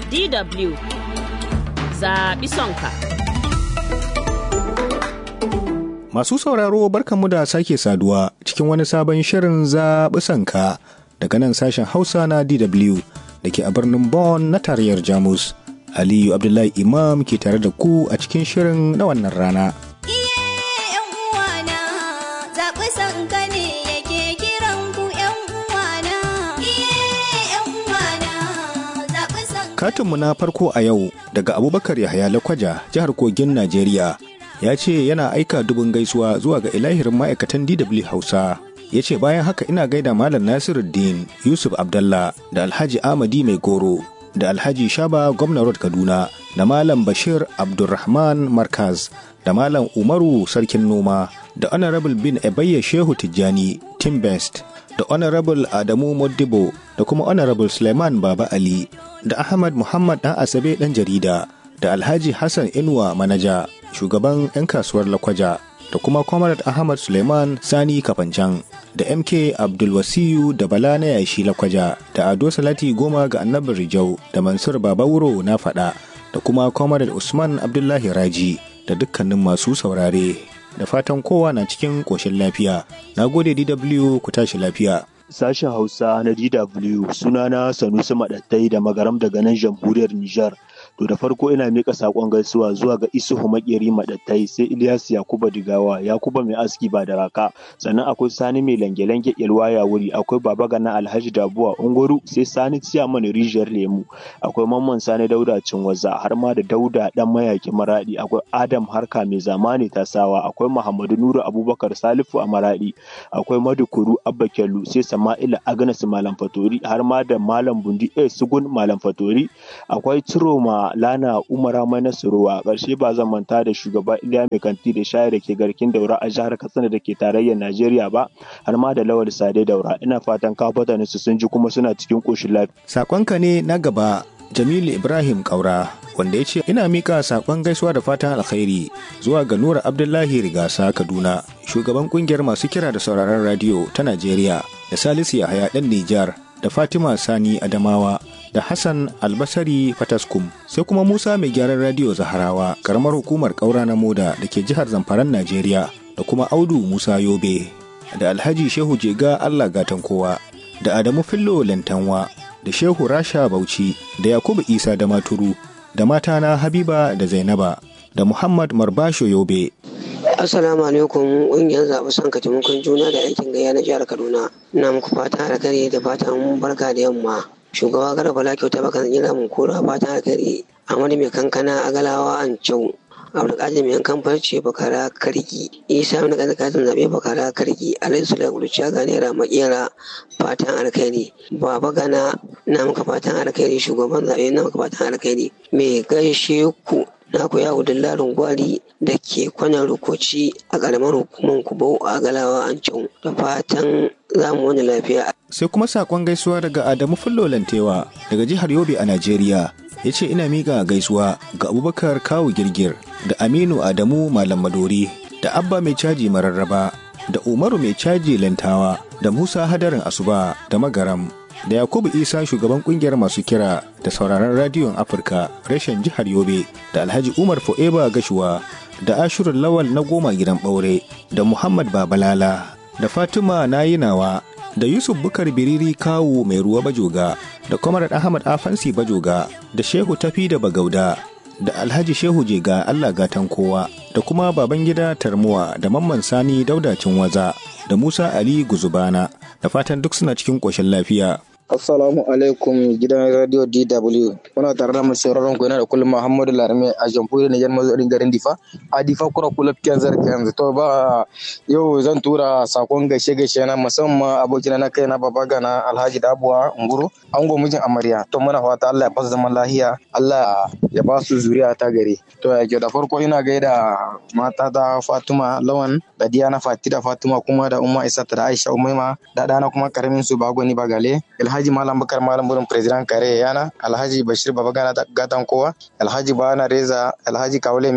DW zaɓi sonka. Masu sauraro barkanmu da sake saduwa cikin wani sabon shirin zaɓi sanka daga nan sashen Hausa na DW da ke a birnin Bonn na tarayyar Jamus. Aliyu Abdullahi Imam ke tare da ku a cikin shirin na wannan rana. Katinmu na farko a yau daga Abubakar Yahaya Lakwaja, jihar Kogin Najeriya, ya ce yana aika dubin gaisuwa zuwa ga ilahirin ma'aikatan DW Hausa. Ya ce bayan haka ina gaida Malam Nasiruddin Yusuf Abdallah da Alhaji Amadi Mai Goro da Alhaji Shaba Gwamna Road Kaduna da Malam Bashir Abdulrahman Markaz da Malam Umaru Sarkin Noma da Honorable Bin Ebayya Shehu Tijjani Timbest da Honorable Adamu Modibo da kuma Honorable Suleiman Baba Ali da Ahmad Muhammad ɗan Asabe ɗan jarida da Alhaji Hassan Inuwa Manaja shugaban 'yan kasuwar Lakwaja da kuma Comrade Ahmad Suleiman Sani Kafancan da MK Abdulwasiyu da Bala na yashi Lakwaja da Ado Salati Goma ga Annabin Rijau da Mansur Babawuro na faɗa da kuma Comrade Usman Abdullahi Raji da dukkanin masu saurare da fatan kowa na cikin ƙoshin lafiya. Na gode DW ku tashi lafiya. Sashen Hausa na DW sunana Sanusi Maɗattai da magaram daga nan jamhuriyar Nijar. To da farko ina miƙa saƙon gaisuwa zuwa ga Isuhu Makeri Maɗattai sai Ilyas Yakuba Digawa, Yakuba mai aski ba da raka, sannan akwai Sani mai lange-lange Ilwaya wuri, akwai Baba Gana Alhaji Dabuwa Unguru, sai Sani Ciyaman Rijiyar Lemu, akwai Mamman Sani Dauda Cinwaza, har ma da Dauda ɗan mayaki Maraɗi, akwai Adam Harka mai zamani Tasawa, akwai Muhammadu Nuru Abubakar Salifu a Maraɗi, akwai Madukuru Abba Kyallu, sai Sama'ila Agnes Malam Fatori, har ma da Malam Bundi A Sugun Malam Fatori, akwai Ciroma Lana Umara Mai Nasiru a ƙarshe ba zan manta da shugaba Iliya Mai Kanti da shayar da ke garkin daura a jihar Katsina da ke tarayyar Najeriya ba har ma da Lawal Sade daura ina fatan kafatanin su sun ji kuma suna cikin ƙoshin lafiya. Sakonka ne na gaba Jamilu Ibrahim Kaura wanda ya ce ina mika sakon gaisuwa da fatan alkhairi zuwa ga Nura Abdullahi Rigasa Kaduna shugaban kungiyar masu kira da sauraron radiyo ta Najeriya da Salisu Yahaya ɗan Nijar da Fatima Sani Adamawa da Hassan Albasari Fataskum sai kuma Musa mai gyaran radiyo Zaharawa karamar hukumar ƙaura na Moda da ke jihar Zamfaran Najeriya da kuma Audu Musa Yobe da Alhaji Shehu Jega Allah Gatan Kowa da Adamu Fillo Lantanwa da Shehu Rasha Bauchi da Yakubu Isa da Maturu da matana Habiba da Zainaba da Muhammad Marbasho Yobe Assalamu alaikum ƙungiyar zaɓi son taimakon juna da aikin gayya na jihar Kaduna. Ina muku fata alkhairi da fatan barka da yamma. Shugaba Garba Bala kyauta baka jira mun kora fatan alkhairi. Amadu mai kankana a galawa an cau. Abdulkadir mai yankan farce bakara karki. Isa mai kaza katin zaɓe bakara karki. Alhaji Sula Guluciya ga naira makera fatan alkhairi. Baba Gana na muka fatan alkhairi shugaban zaɓe na muka fatan alkhairi. Mai gaishe ku na ku yawo dillarin gwari da ke kwanan rukoci a ƙaramar hukumar kubo a galawa an da fatan zamu wani lafiya. sai kuma sakon gaisuwa daga adamu fullo lantewa daga jihar yobe a najeriya ya ce ina miƙa gaisuwa ga abubakar kawu girgir da aminu adamu malam madori da abba mai caji mararraba da umaru mai caji lantawa da musa hadarin asuba da magaram da yakubu isa shugaban kungiyar masu kira da sauraron radiyon afirka reshen jihar yobe da alhaji umar fo'eba gashuwa da ashirin lawal na goma gidan ɓaure da muhammad babalala da fatima nayinawa da yusuf bukar biriri kawu mai ruwa bajoga da kwamarar ahmad afansi bajoga da shehu tafi da bagauda da alhaji shehu jega allah gatan kowa da kuma baban gida tarmuwa da mamman sani daudacin waza da musa ali guzubana da fatan duk suna cikin ƙoshin lafiya Assalamu alaikum gidan radio DW. Muna tare da masu sauraron ku yana da kullum Muhammadu Larame a jamhuriyar Nijar mazaɗin garin Difa. A Difa kura kula fiyan zarki yanzu. To ba yau zan tura sakon gaishe gaishe na musamman abokina na kai na baba gana Alhaji Dabuwa Nguru. Ango mijin amarya. To muna fata Allah ya fasa zaman lahiya. Allah ya ba su zuriya ta gari. To ya da farko ina gaida mata da Fatima Lawan da Diana Fati da Fatima kuma da Umma Isa da Aisha Umaima da ɗana kuma karamin su Bagoni Bagale. Alhaji Malam Bakar Malam Burin President Kare Yana, Alhaji Bashir Babagana Gatan Kowa, Alhaji Bana Reza, Alhaji Kaulemi,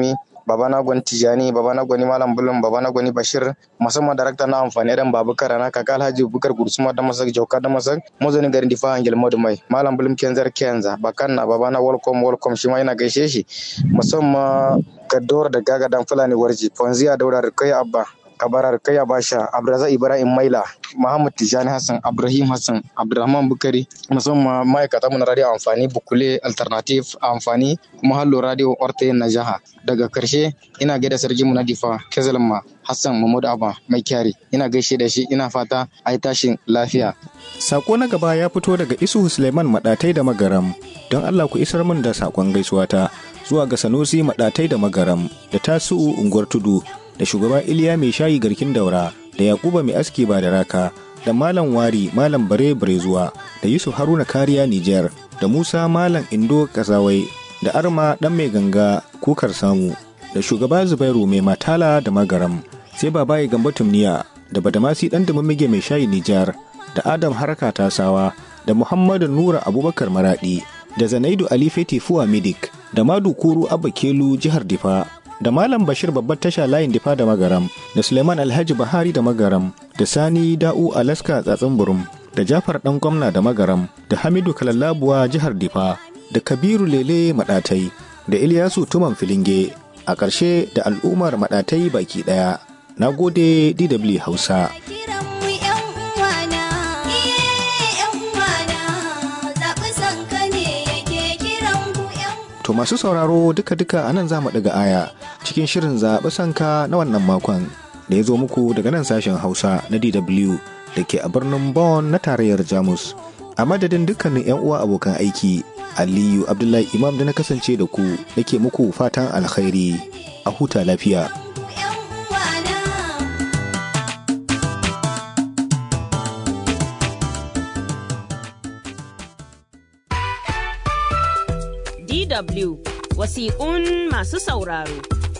baba na gwani tijani baba na gwani malam bulum baba na gwani bashir musamman darakta na amfani da babukar na kaka alhaji bukar gursuma da masak jauka da masak mazanin garin difa angel modu mai malam bulum kenzar kenza bakan na baba na welcome welcome shi ma yana gaishe shi musamman kador da gaga dan fulani warji fonziya daura kai abba kabarar kai basha abdulrazak ibrahim maila muhammad tijani hassan ibrahim hassan abdulrahman bukari musamman ma'aikata mu na radio amfani bukule alternative amfani kuma hallo radio orte na jiha daga karshe ina gaida sarki mu na difa kezalma hassan mahmud abba mai kyari ina gaishe da shi ina fata a yi tashin lafiya Sako na gaba ya fito daga Isuhu Suleiman Maɗatai da Magaram. Don Allah ku isar min da sakon gaisuwa ta zuwa ga Sanusi Maɗatai da Magaram da Tasu'u Unguwar Tudu da shugaba Iliya mai shayi garkin daura da Yakuba mai aski ba da raka da Malam Wari Malam Bare Barezuwa da Yusuf Haruna Kariya Nijar da Musa Malam Indo Kazawai da Arma ɗan mai ganga kukar samu da shugaba Zubairu mai matala da Magaram sai babaye Gambo Tumniya da Badamasi ɗan Dumamige mai shayi Nijar da Adam Harka Tasawa da Muhammadu Nura Abubakar Maradi da Zanaidu Ali Feti Fuwa Midik da Madu Kuru Abba Kelu jihar Difa da Malam Bashir babbar tasha layin Difa da Magaram da Suleiman Alhaji Bahari da Magaram da Sani Da'u Alaska Tsatsin Burum da Jafar Dan Gwamna da Magaram da Hamidu Kalallabuwa jihar Difa da Kabiru Lele Madatai da Ilyasu Tuman Filinge a ƙarshe da al'ummar Madatai baki ɗaya. Na gode DW Hausa. To masu sauraro duka-duka a nan za mu ɗaga aya cikin shirin zaɓi sanka na wannan makon da ya zo muku daga nan sashen Hausa na DW da ke a birnin Bonn na tarayyar Jamus. A madadin dukkanin 'yan uwa abokan aiki, Aliyu Abdullahi Imam da na kasance da ku nake muku fatan alkhairi a huta lafiya. DW wasiƙun masu sauraro.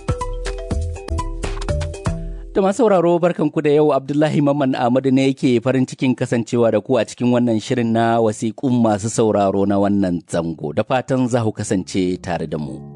Da masu sauraro barkanku da yau Abdullahi Mamman Ahmadu ne yake farin cikin kasancewa da ku a cikin wannan shirin na wasiƙun masu sauraro na wannan zango da fatan za ku kasance tare da mu.